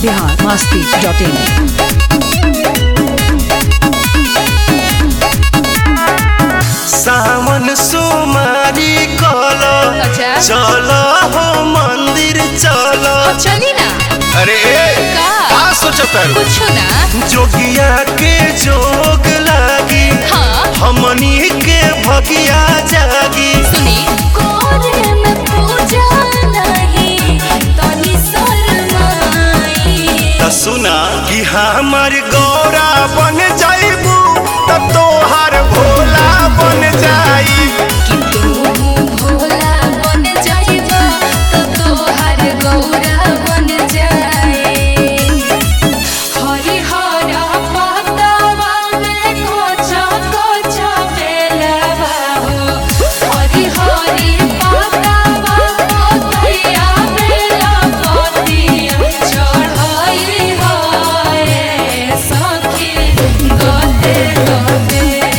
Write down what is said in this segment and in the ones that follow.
Bihar Masti dot इन सावन सोमारी कल अच्छा। चल हो मंदिर चल चली ना अरे का? का सोचत कुछ ना जोगिया के जोग लागी हाँ हमनी के भगिया जागी सुनी कोरे में पूजा नहीं तनी शर्माई त सुना कि हमार गौरा बन जाइबू त तोहार भोला बन जाई कि तू भोला बन जाइबा तो तोहर गौरा बन जाए हरि हरा पतावा में कोचा कोचा बेलवा हो हरि हरि पतावा कोतैया बेला पतिया चढ़ाई हाय सखी गते गते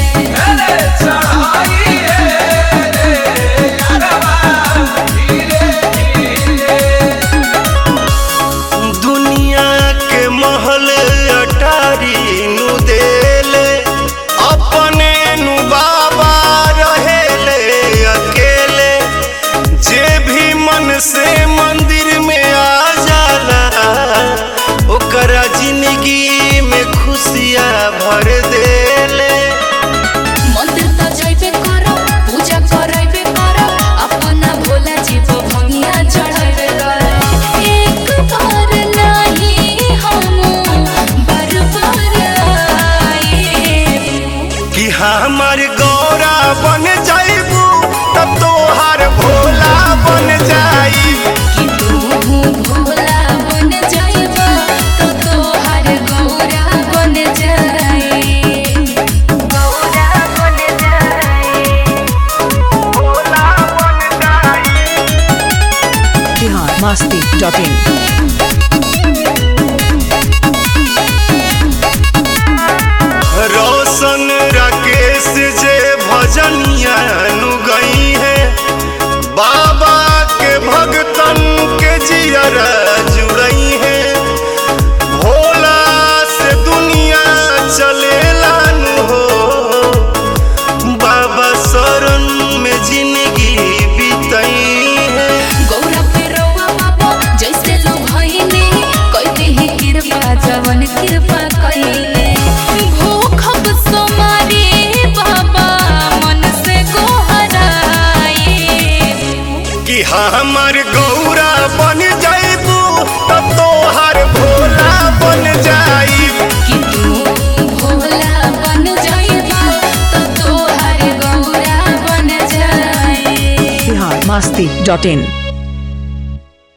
दुनिया के महल अटारी नु देले अपने नु बाबा रहेले अकेले जे भी मन से मंदिर में आ जाला ओकरा जिंदगी में खुशियाँ भर देले मंदिर त जइबे करो पूजा करइबे करो अपना भोला जी को भंगिया चढ़ाइबे करो एक बार नहीं हम बार बार आए कि हमार गौरा बन जाइबू तब तोहार भोला बन जाई कि तू भोला बन जाइबा तो तोहर गौरा बन जाए गौरा बन जाए बिहार मस्ती डॉट इन रोशन राकेश जे भजनिया नु गई है बाबा के भगतन के जियरा जुड़ई है भोला से दुनिया चलेला नु हो बाबा शरण में जिंदगी बीतई है गौरा पे रौआ बाबा जैसे लो भइने कइते ही कृपा जवन कृपा कइले भूखब सोमारी बाबा मन से गोहराए कि हमार गौरा बन जाइबू त तोहार भोला बन जाई कि तू भोला बन जाइबा तो तोहर गौरा बन जाए बिहार मस्ती डॉट इन